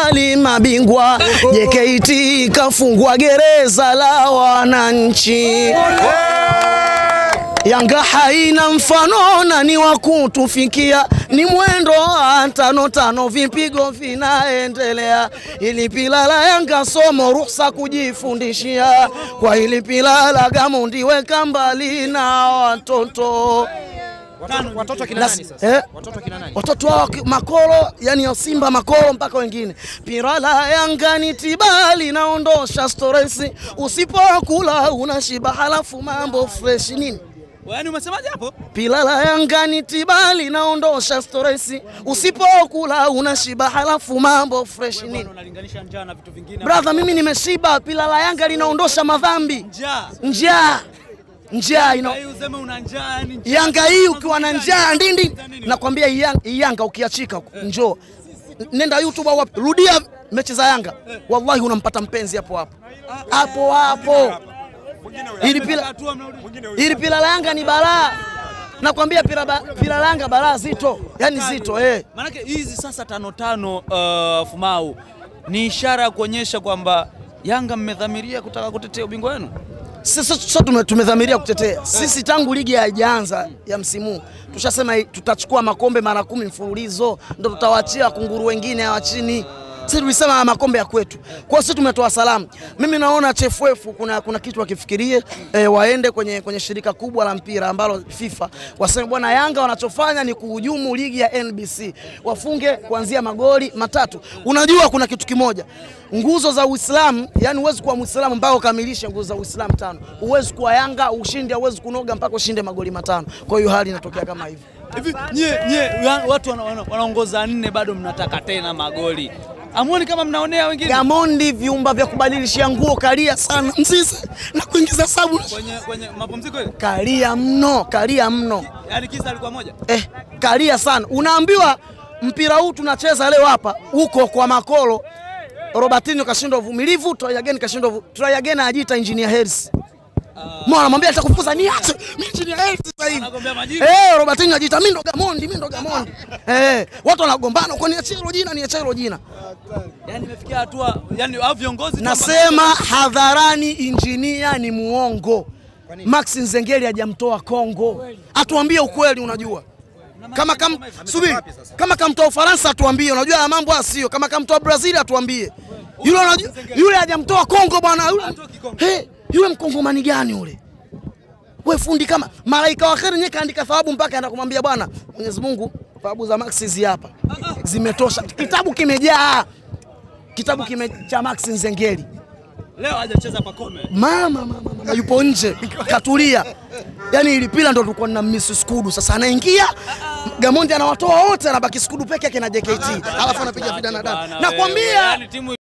Arsenali mabingwa, JKT kafungwa gereza la wananchi. Yanga haina mfano na ni wa kutufikia, ni mwendo wa tano tano, vipigo vinaendelea. Ili pila la Yanga somo, ruhusa kujifundishia. Kwa ili pila la Gamondi, weka mbali na watoto Watoto, watoto kina Las- nani sasa? eh? Watoto kina nani? watoto wao ki- makolo, yani ya Simba makolo mpaka wengine. Pira la Yanga ni tiba linaondosha stresi, usipokula unashiba, halafu mambo fresh nini Yaani umesemaje hapo? Pila la Yanga ni tiba linaondosha stresi, usipokula unashiba, halafu mambo fresh nini. Unalinganisha njaa na vitu vingine. Brother, mimi nimeshiba. Pila la Yanga linaondosha madhambi, Njaa. njaa njaa ina Hii useme una njaa yani njaa. Yanga hii ukiwa na njaa ndindi, nakwambia hii Yanga- hii Yanga ukiachika njoo, nenda YouTube au wapi, rudia mechi za Yanga, wallahi unampata mpenzi hapo hapo hapo hapo. Ili pila Hatua mnarudi. ili pila la Yanga ni balaa, nakwambia pila, ba- pila la Yanga balaa zito, yani zito eh. Maanake hizi sasa tano tano uh, Fumau ni ishara ya kuonyesha kwamba Yanga mmedhamiria kutaka kutetea ubingwa wenu. Sisi sasa tume- tumedhamiria kutetea. Sisi tangu ligi haijaanza ya msimu huu, tushasema hii, tutachukua makombe mara kumi mfululizo, ndo tutawaachia kunguru wengine hawa chini. Sisi tulisema haya makombe ya kwetu. Kwa hiyo sisi tumetoa salamu. Mimi naona TFF kuna, kuna kitu wakifikirie eh, waende kwenye, kwenye shirika kubwa la mpira ambalo FIFA waseme bwana, Yanga wanachofanya ni kuhujumu ligi ya NBC, wafunge kuanzia magoli matatu. Unajua kuna kitu kimoja, nguzo za Uislamu, yani huwezi kuwa Muislamu mpaka ukamilishe nguzo za Uislamu tano. Huwezi kuwa Yanga ushinde, huwezi kunoga mpaka ushinde magoli matano. Kwa hiyo hali inatokea kama hivi. Hivi nyie nyie wa- watu wana- wana- wanaongoza nne bado mnataka tena magoli. Amuoni kama mnaonea wengine? Gamondi, vyumba vya kubadilishia nguo kalia sana, mzizi na kuingiza sabu Kwenye kwenye mapumziko ile. kalia mno, kalia mno Yaani kisa alikuwa moja. eh, kalia sana. Unaambiwa mpira huu tunacheza leo hapa huko kwa makolo. Robertinho kashindwa uvumilivu, try again kashindwa uvu- try again ajiita engineer Hersi. Mwana anamwambia atakufukuza niache. Mimi engineer Hersi sasa hivi. Anagombea majina. Eh, Robertinho ajiita mimi ndo Gamondi, mimi ndo Gamondi. Eh, watu wanagombana kwa niachie hilo jina, niachie hilo jina. Yaani imefikia hatua yani hao viongozi tu Nasema hadharani injinia ni muongo. Max Nzengeli hajamtoa Kongo, atuambie ukweli. Unajua kama kam, subiri, kama kamtoa Ufaransa atuambie. Unajua haya mambo haya sio kama kamtoa Brazil atuambie. Yule unajua, yule hajamtoa Kongo bwana. Yule, hey, yule mkongomani gani yule? We fundi kama malaika wa kheri nyewe kaandika thawabu mpaka anaenda kumwambia bwana Mwenyezi Mungu, thawabu za Max hizi hapa zimetosha. Kitabu kimejaa, kitabu kime cha Max Nzengeli leo hajacheza Pakome. mama, mama, mama yupo nje katulia. Yani ili pila ndo tulikuwa na miss Skudu, sasa anaingia Gamondi anawatoa wote, anabaki Skudu peke yake na JKT, alafu anapiga vidana dana. Bana, Nakwambia wewe, yaani timu